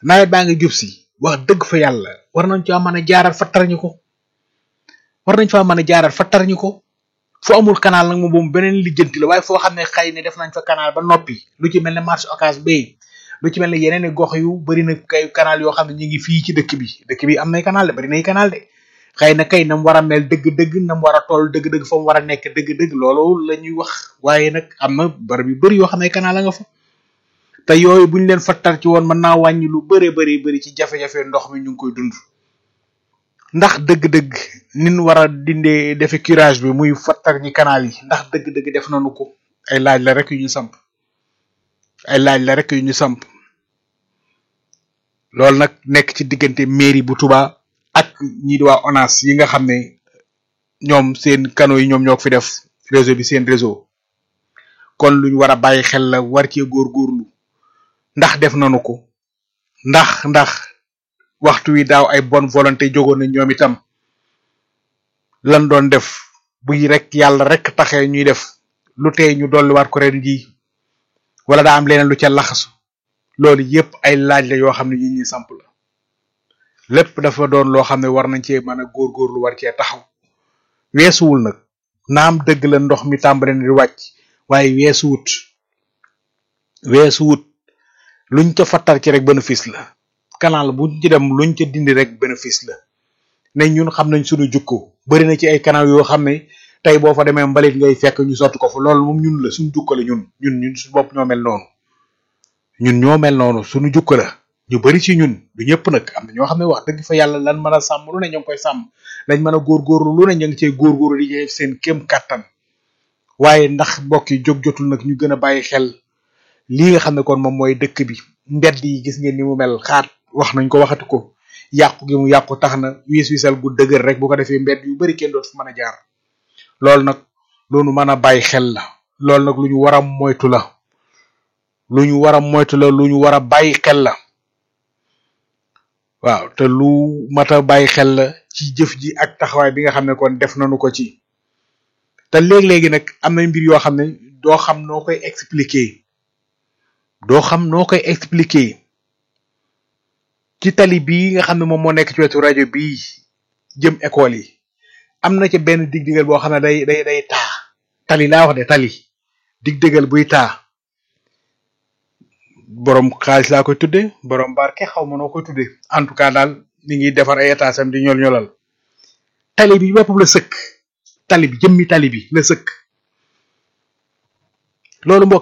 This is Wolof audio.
nawet baa ngi jub si wax dëgg fa yàlla war nañ caa mën a jaaral fattar ñu ko war nañ faa mën a jaaral fattar ñu ko fu amul canal nag moom beneen lijjanti la waaye foo xam ne xëy ne def nañ fa canal ba noppi lu ci mel ne marché occas bay lu ci mel ne yeneen i gox yu bari na kay canal yoo xam ne ñu ngi fii ci dëkk bi dëkk bi am nay canal de bari nay canal de xëy na kay nam war a mel dëgg-dëgg nam war a toll dëgg-dëgg fa mu war a nekk dëgg-dëgg loolu la ñuy wax waaye nag am na barab yu bari yoo xam ne canal la nga fa te yooyu buñ leen fattar ci woon mën naa wàññi lu bëree bëri bëri ci jafe-jafe ndox mi ñu ngi koy dund ndax dëgg-dëgg nin war a dindee defe curage bi muy fattar ñi canal yi ndax dëgg-dëgg def nañu ko ay laaj la rek yu ñu samp ay laaj la rek yu ñu samp loolu nag nekk ci diggante mairie bu Touba ak ñi di waa ONAS yi nga xam ne ñoom seen canaux yi ñoom ñoo ko fi def réseau bi seen réseau kon luñ war a bàyyi xel la war cee góorgóorlu ndax def nañu ko ndax ndax waxtu wi daaw ay bonne volonté jógoon na ñoom itam lan doon def buy rek yàlla rek taxee ñuy def lu tey ñu dolliwaat ko ren ji wala daa am leneen lu ca laxasu loolu yépp ay laaj la yoo xam ne yi ñi samp la lépp dafa doon loo xam ne war nañ cee mën a góorgóorlu war cee taxaw weesuwul nag naam dëgg la ndox mi tàmbale na di wàcc waaye weesuwut weesuwut luñ ca fattar ci rek bénéfice la canal buñ ci dem luñ ca dindi rek bénéfice la ne ñun xam nañ suñu jukko bari na ci ay canal yoo xam ne tey boo fa demee mbalit ngay fekk ñu sotti ko fa loolu moom ñun la suñu jukko la ñun ñun ñun suñu bopp ñoo mel noonu ñun ñoo mel noonu suñu jukko la ñu bari ci ñun du ñëpp nag am na ñoo xam ne wax dëgg fa yàlla lan mën a sàmm lu ne ñoo ngi koy sàmm lañ mën a góorgóorlu lu ne ñu ngi cey góorgóorlu di def seen kéem kàttan waaye ndax mbokk yi jóg jotul nag ñu gën a bàyyi xel lii nga xam ne kon moom mooy dëkk bi mbedd yi gis ngeen ni mu mel xaat wax nañ ko waxati ko yàqu gi mu yàqu tax na wiis wisal gu dëgër rek bu ko defee mbedd yu bari kenn dootu fi mën a jaar loolu nag loolu mën a bàyyi xel la loolu nag lu ñu war a moytu la lu ñu war a moytu la lu ñu war a bàyyi xel la waaw te lu mat a bàyyi xel la ci jëf ji ak taxawaay bi nga xam ne kon def nañu ko ci te léeg-léegi nag am na mbir yoo xam ne doo xam noo koy expliquer doo xam noo koy expliquer ci tali bii nga xam ne moom moo nekk ci wetu rajo bii jëm école yi am na ca benn dig-digal boo xam ne day day day taa tali laa wax de tali dig-digal buy taa borom xaalis laa koy tudde borom barke xaw ma noo koy tudde en tout cas daal ni ngi defar ay état sam di ñol ñolal tali bi boppam la sëkk tali bi jëmmi tali bi la sëkk loolu mbokk